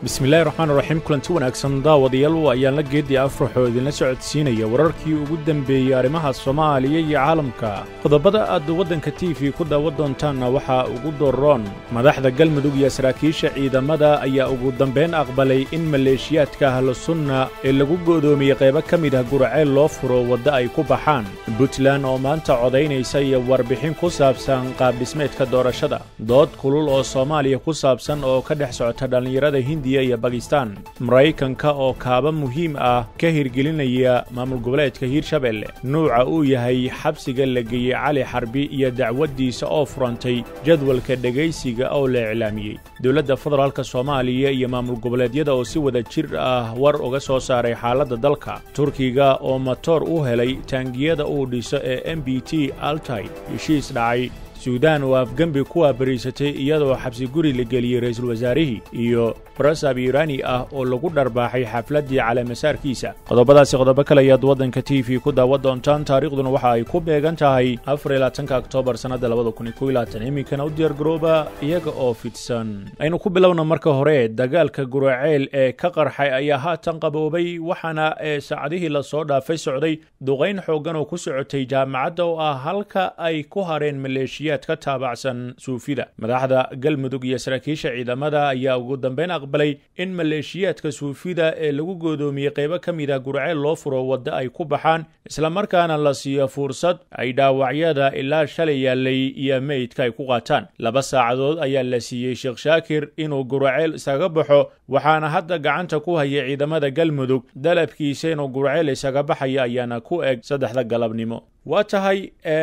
bismillahi raxmaan raxiim kulanti wanaagsan daawadayaal ayaan la geedii afraxoo idinla socodsiinaya wararkii ugu dembeeyey arrimaha soomaaliya iyo caalamka qodobada aad waddanka t v ku daawan doontaanna waxaa ugu doroon madaxda galmudug iyo saraakiisha ciidamada ayaa ugu dambayn aqbalay in maleeshiyaadka ahlusunna ee lagu go'doomiyey qaybo ka mid ah guraceel loo furo wadda ay ku baxaan puntland oo maanta codaynaysa iyo warbixin ku saabsan qaabdhismeedka doorashada dood kulul oo soomaaliya ku saabsan oo ka dhex socota dhallinyarada hindiya iyo bakistan maraykanka oo kaaba muhiim ah ka hirgelinaya maamul goboleedka hiirshabelle nuuca uu yahay xabsiga la geeyey cali xarbi iyo dacwaddiisa oo furantay jadwalka dhegaysiga oo la iclaamiyey dowladda federaalka soomaaliya iyo maamul goboleedyada oo si wada jir ah war uga soo saaray xaaladda dalka turkiga oo matoor u helay taangiyada uu dhiso ee m b t altay heshiis dhacay suudaan oo afgembi ku waabariysatay iyadoo xabsi guri la geliyey ra'iisul wasaarihii iyo barasab iiraani ah oo lagu dharbaaxay xafladdii caleemasaarkiisa qodobadaasi qodobo kale ayaad waddanka t v ku daawan doontaan taariikhduna waxa ay ku beegan tahay afariyolaatanka oktoobar sannadda labada kun iyo kow iyo labaatan iminkana u diyaargarooba iyaga oo fidsan aynu ku bilowna marka hore dagaalka guraceel ee ka qarxay ayaa haatan qaboobay waxaana ee saacadihii lasoo dhaafay socday duqayn xooggan oo ku socotay jaamacadda oo ah halka ay ku hareen maleeshiya ka taabacsan suufida madaxda galmudug iyo saraakiisha ciidamada ayaa ugu dambayn aqbalay in maleeshiyaadka suufida ee lagu goodoomiyey qaybo ka mid ah gurceel loo furo wadda ay ku baxaan islamarkaana la siiyo fursad ay dhaawacyada ilaa shalay yaallay iyo meydka ay ku qaataan laba saacadood ayaa la siiyey sheekh shaakir inuu gurceel isaga baxo waxaana hadda gacanta ku haya ciidamada galmudug dalabkiisa inuu gurceel isaga baxaya ayaana ku eg saddexda galabnimo waa tahay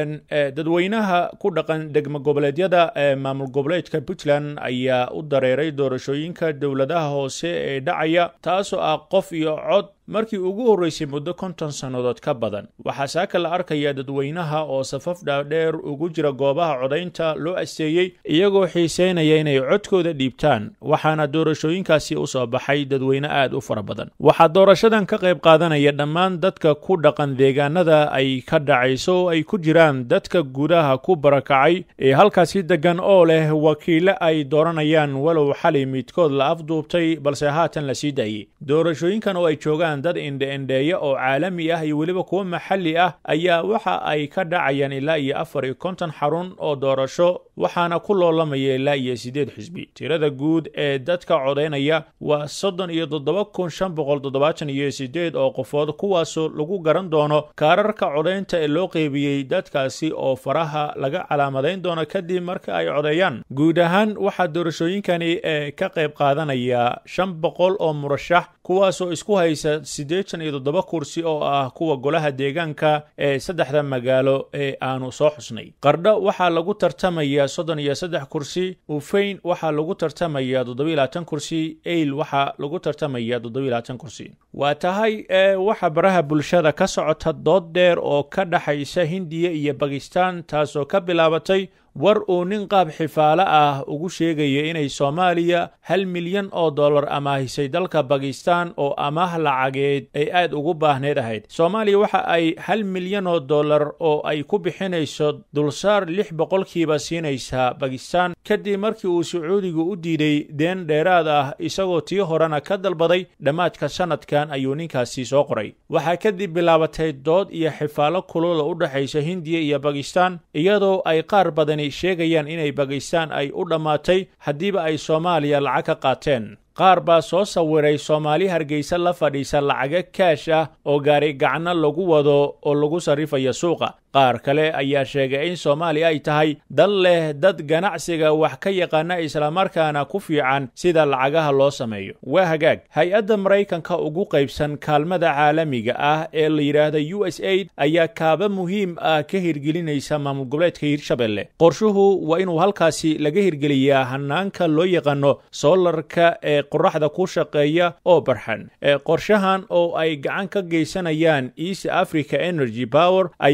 dadweynaha ku dhaqan degmo goboleedyada ee maamul goboleedka puntland ayaa u dareeray doorashooyinka dowladaha hoose ee dhacaya taasoo ah qof iyo cod markii ugu horraysay muddo konton sannadood ka badan waxaa saaka la arkaya dadweynaha oo safaf dhaadheer ugu jira goobaha codaynta loo asteeyey iyagoo xiiseynaya inay codkooda dhiibtaan waxaana doorashooyinkaasi u soo baxay dadweyne aad u fara badan waxaa doorashadan ka qayb qaadanaya dhammaan dadka ku dhaqan deegaanada ay ka dhacayso oo ay ku jiraan dadka gudaha ku barakacay ee halkaasi deggan oo leh wakiile ay dooranayaan walow xali midkood la afduubtay balse haatan la sii daayey doorashooyinkan oo ay joogaan dad indhe-indheeya oo caalami ah iyo weliba kuwo maxalli ah ayaa waxa ay ka dhacayaan ilaa iyo afar iyo konton xarun oo doorasho waxaana ku loolamaya ilaa iyo siddeed xisbi tirada guud ee dadka codaynaya waa soddon iyo toddoba kun shan boqol toddobaatan iyo siddeed oo qofood kuwaasoo lagu garan doono kaararka codaynta ee loo qeybiyey dadkaasi oo faraha laga calaamadayn doono kadib marka ay codeeyaan guud ahaan waxaa doorashooyinkani ee ka qayb qaadanaya shan boqol oo murashax kuwaasoo isku haysa siddeetan iyo toddoba kursi oo ah kuwa golaha deegaanka ee saddexda magaalo ee aanu soo xusnay qardho waxaa lagu tartamaya soddon iyo saddex kursi ufeyn waxaa lagu tartamaya toddobiyo labaatan kursi eyl waxaa lagu tartamaya toddobiyo labaatan kursi waa tahay ee waxa baraha bulshada ka socota dood dheer oo ka dhaxaysa hindiya iyo bakistan taasoo ka bilaabatay war uu nin qaab xifaalo ah ugu sheegaya inay soomaaliya hal milyan oo dollar amaahisay dalka bakistan oo amaah lacageed ay aad ugu baahneed ahayd soomaaliya waxa ay hal milyan oo dollar oo ay ku bixinayso dulsaar lix boqolkiiba siinaysaa bakistan kadib markii uu sacuudigu u diiday deen dheeraad ah isagoo tii horena ka dalbaday dhammaadka sannadkan ayuu ninkaasi soo qoray waxaa kadib bilaabatay dood iyo xifaalo kulula u dhexaysa hindiya iyo bakistan iyadoo ay qaar badani sheegayaan inay bakistan ay u dhammaatay haddiiba ay soomaaliya lacag ka qaateen qaar baa soo sawiray soomaali hargeysa la fadhiisa lacago kaash ah oo gaari gacno lagu wado oo lagu sarrifayo suuqa qaar kale ayaa sheegay in soomaaliya ay tahay dal leh dad ganacsiga wax ka yaqaana islamarkaana ku fiican sida lacagaha loo sameeyo waa hagaag hay-adda maraykanka ugu qaybsan kaalmada caalamiga ah ee la yidhaahda u s aid ayaa kaaba muhiim ah ka hirgelinaysa maamul goboleedka hiirshabelle qorshuhu waa inuu halkaasi laga hirgeliyaa hanaanka loo yaqaano soolarka ee qoraxda ku shaqeeya oo barxan qorshahan oo ay gacan ka geysanayaan east africa energy power ayaa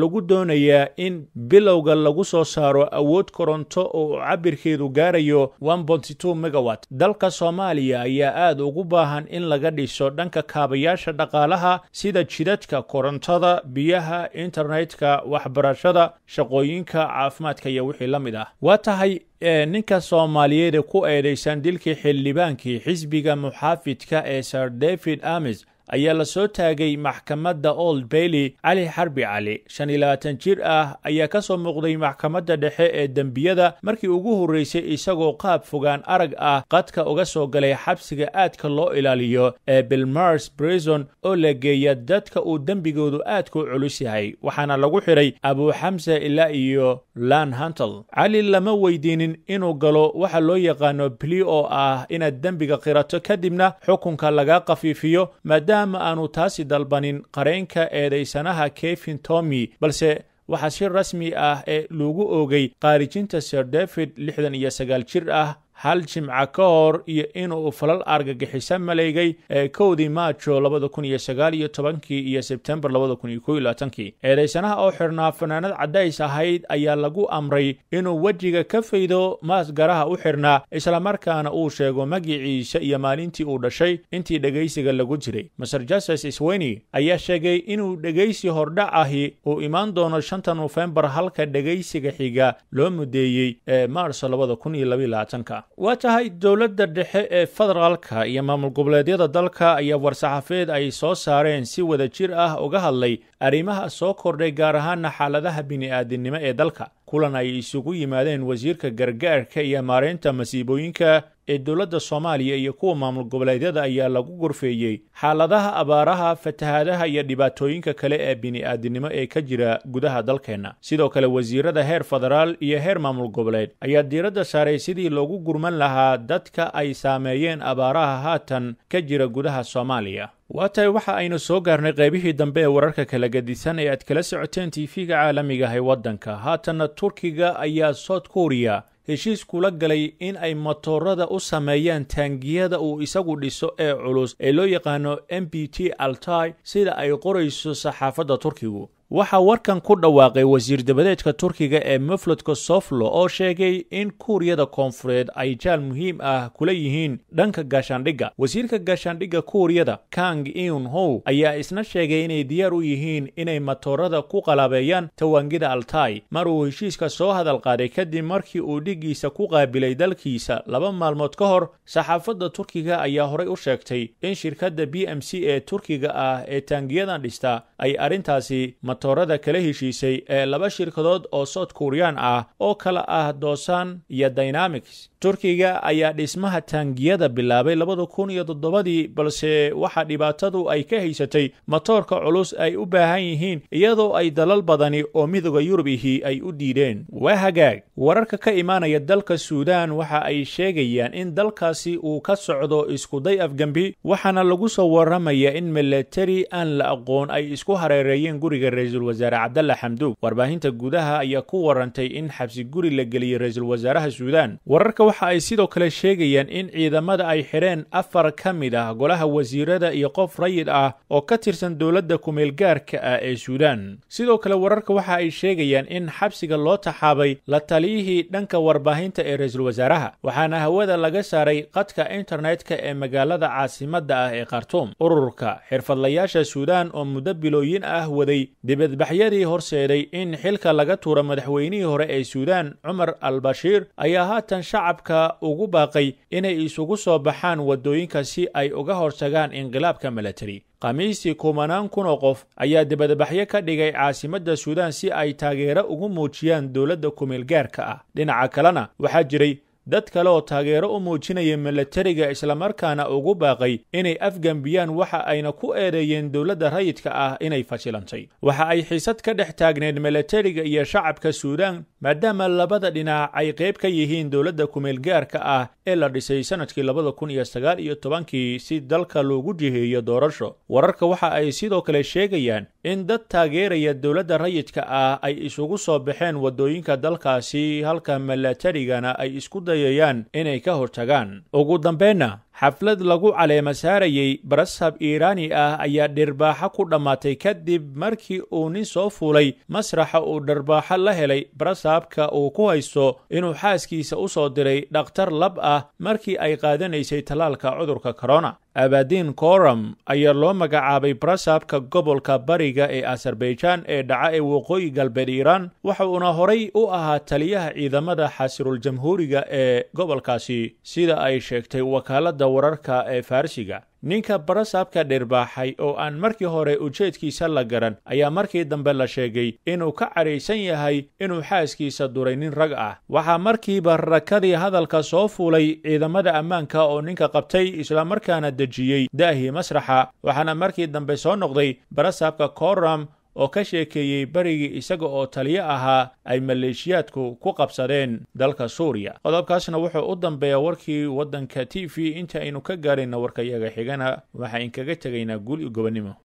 lagu doonayaa in bilowga lagu soo saaro awood koronto oo cabirkeedu gaarayo megawat dalka soomaaliya ayaa aad ugu baahan in laga dhiso dhanka kaabayaasha dhaqaalaha sida jidadka korontada biyaha internetka waxbarashada shaqooyinka caafimaadka iyo wixii la mid ah waa tahay ninka soomaaliyeed ku eedaysan dilkii xildhibaankii xisbiga muxaafidka ee sir david amis ayaa la soo taagay maxkamadda old bailey cali xarbi cali shan iyo labaatan jir ah ayaa ka soo muuqday maxkamadda dhexe ee dembiyada markii ugu horreysay isagoo qaab fogaan arag ah qadka uga soo galay xabsiga aadka loo ilaaliyo ee bilmars brison oo la geeya dadka uu dembigoodu aadka u culus yahay waxaana lagu xidhay abuuxamse ilaa iyo lan hantel cali lama weydiinin inuu galo waxa loo yaqaano bli oo ah inaad dembiga qirato kadibna xukunka laga khafiifiyo maadaama ma aanu taasi dalbanin qareenka eedaysanaha kevin tomy balse waxaa si rasmi ah ee lagu oogay qaarijinta sir david lixdan iyo sagaal jir ah hal jimca ka hor iyo inuu falal argagixisa maleegay ee kowdii maajo labada kun iyo sagaal iyo tobankii iyo sebtembar labada kun iyo kow iyo labaatankii eedaysanaha oo xirnaa fanaanad caddays ahayd ayaa lagu amray inuu wejiga ka faydo maasgaraha u xirnaa islamarkaana uu sheego magiciisa iyo maalintii uu dhashay intii dhegaysiga lagu jiray maser justice sweni ayaa sheegay inuu dhegaysi hordhac ahi uu imaan doono shanta nofembar halka dhegaysiga xiga loo mudeeyey ee maarso labada kun iyo labaiyo labaatanka waa tahay dowladda dhexe ee federaalka iyo maamul goboleedyada dalka ayaa war-saxaafeed ay soo saareen si wada jir ah uga hadlay arrimaha soo kordhay gaar ahaana xaaladaha bini'aadinimo ee dalka kulan ay isugu yimaadeen wasiirka gargaarka iyo maareynta masiibooyinka ee dowladda soomaaliya iyo kuwa maamul goboleedyada ayaa lagu gorfeeyey xaaladaha abaaraha fatahaadaha iyo dhibaatooyinka kale ee bini'aadinimo ee ka jira gudaha dalkeenna sidoo kale wasiirada heer federaal iyo heer maamul goboleed ayaa diiradda saaray sidii loogu gurman lahaa dadka ay saameeyeen abaaraha haatan ka jira gudaha soomaaliya waa tahay waxa aynu soo gaarnay qaybihii dambe ee wararka kala gedisan ee aad kala socoteen tv-ga caalamiga ah ee waddanka haatanna turkiga ayaa south korea heshiis kula galay in ay motoorada u sameeyaan taangiyada uu isagu dhiso ee culus ee loo yaqaano m b t altai sida ay qorayso saxaafadda turkigu waxaa warkan ku dhawaaqay wasiir dabadeedka turkiga ee muflodka soflo oo sheegay in kuuriyada koonfureed ay jaal muhiim ah kula yihiin dhanka gaashaandhigga wasiirka gaashaandhigga kuuriyada kang iun how ayaa isna sheegay inay diyaar u yihiin inay matoorada ku qalabeeyaan tawaangida altai mar uu heshiiska soo hadal qaaday kadib markii uu dhiggiisa ku qaabilay dalkiisa laba maalmood ka hor saxaafadda turkiga ayaa horay u sheegtay in shirkadda b m c ee turkiga ah ee taangiyadan dhista ay arrintaasi matoorada kala heshiisay ee laba shirkadood oo south korean ah oo kala ah dosan iyo dynamics turkiga ayaa dhismaha taangiyada bilaabay labada kun iyo toddobadii balse waxaa dhibaatadu ay ka haysatay matoorka culus ay u baahan yihiin iyadoo ay dalal badani oo midooda yurub ihi ay u diideen waa hagaag wararka ka imaanaya dalka suudaan waxa ay sheegayaan in dalkaasi uu ka socdo iskuday afgembi waxaana lagu soo waramaya in milatari aan la aqoon ay isku hareereeyeen guriga ra-iisul wasaare cabdalla xamduug warbaahinta gudaha ayaa ku warantay in xabsi guri la geliyey ra-iisul wasaaraha suudaan wararka waxa ay sidoo kale sheegayaan in ciidamada ay xidheen afar ka mid ah golaha wasiirada iyo qof rayid ah oo ka tirsan dowladda kumeelgaarka ah ee suudaan sidoo kale wararka waxa ay sheegayaan in xabsiga loo taxaabay la taliyihii dhanka warbaahinta ee ra-iisul wasaaraha waxaana hawada laga saaray qadka internetka ee magaalada caasimadda ah ee khartuum ururka xirfadlayaasha suudaan oo muddo bilooyin ah waday dibadbaxyadii horseeday in xilka laga tuuro madaxweynihii hore ee suudaan cumar al bashiir ayaa haatan shacabka ugu baaqay inay isugu soo baxaan waddooyinka si ay uga hortagaan inqilaabka milatari khamiistii kumanaan kun oo qof ayaa dibadbaxyo ka dhigay caasimadda suudaan si ay taageero ugu muujiyaan dowladda kumeelgaarka ah dhinaca kalena waxaa jiray dad kale oo taageero u muujinaya milatariga islamarkaana ugu baaqay inay afgambiyaan waxa ayna ku eedeeyeen dowladda rayidka ah inay fashilantay waxa ay xiisad ka dhex taagneed milatariga iyo shacabka suudaan maadaama labada dhinac ay qayb ka yihiin dowladda kumeelgaarka ah ee la dhisay sanadkii labada kun iyo sagaal iyo tobankii si dalka loogu jiheeyo doorasho wararka waxa ay sidoo kale sheegayaan in dad taageeraya dowladda rayidka ah ay isugu soo baxeen waddooyinka dalkaasi halka milatarigana ay isku dayayaan inay ka hortagaan ugu dambeenna xaflad lagu caleema saarayey barasab iiraani ah ayaa dhirbaaxo ku dhammaatay kadib markii uu nin soo fuulay masraxa uu dharbaaxo la helay barasabka uu ku haysto inuu xaaskiisa u soo diray dhakhtar lab ah markii ay qaadanaysay tallaalka cudurka korona abadiin koram ayaa loo magacaabay barasabka gobolka bariga ee azerbaijan ee dhaca ee waqooyi galbeed iiraan waxa uuna horay u ahaa taliyaha ciidamada xasirul jamhuuriga ee gobolkaasi sida ay sheegtay wakaaladda wararka ee farsiga ninka barasabka dhirbaaxay oo aan markii hore ujeedkiisa la garan ayaa markii dambe la sheegay inuu ka cadhaysan yahay inuu xaaskiisa duray nin rag ah waxaa markiiba rakadii hadalka soo fuulay ciidamada ammaanka oo ninka qabtay islamarkaana dejiyey daahii masraxa waxaana markii dambe soo noqday barasabka koram oo ka sheekeeyey berigii isaga oo taliyo ahaa ay maleeshiyaadku ku qabsadeen dalka suuriya qodobkaasna wuxuu u dambeeyaa warkii waddanka t v inta aynu ka gaarayna warkayaga xigana waxaa inkaga tegaynaa guul iyo gobonnimo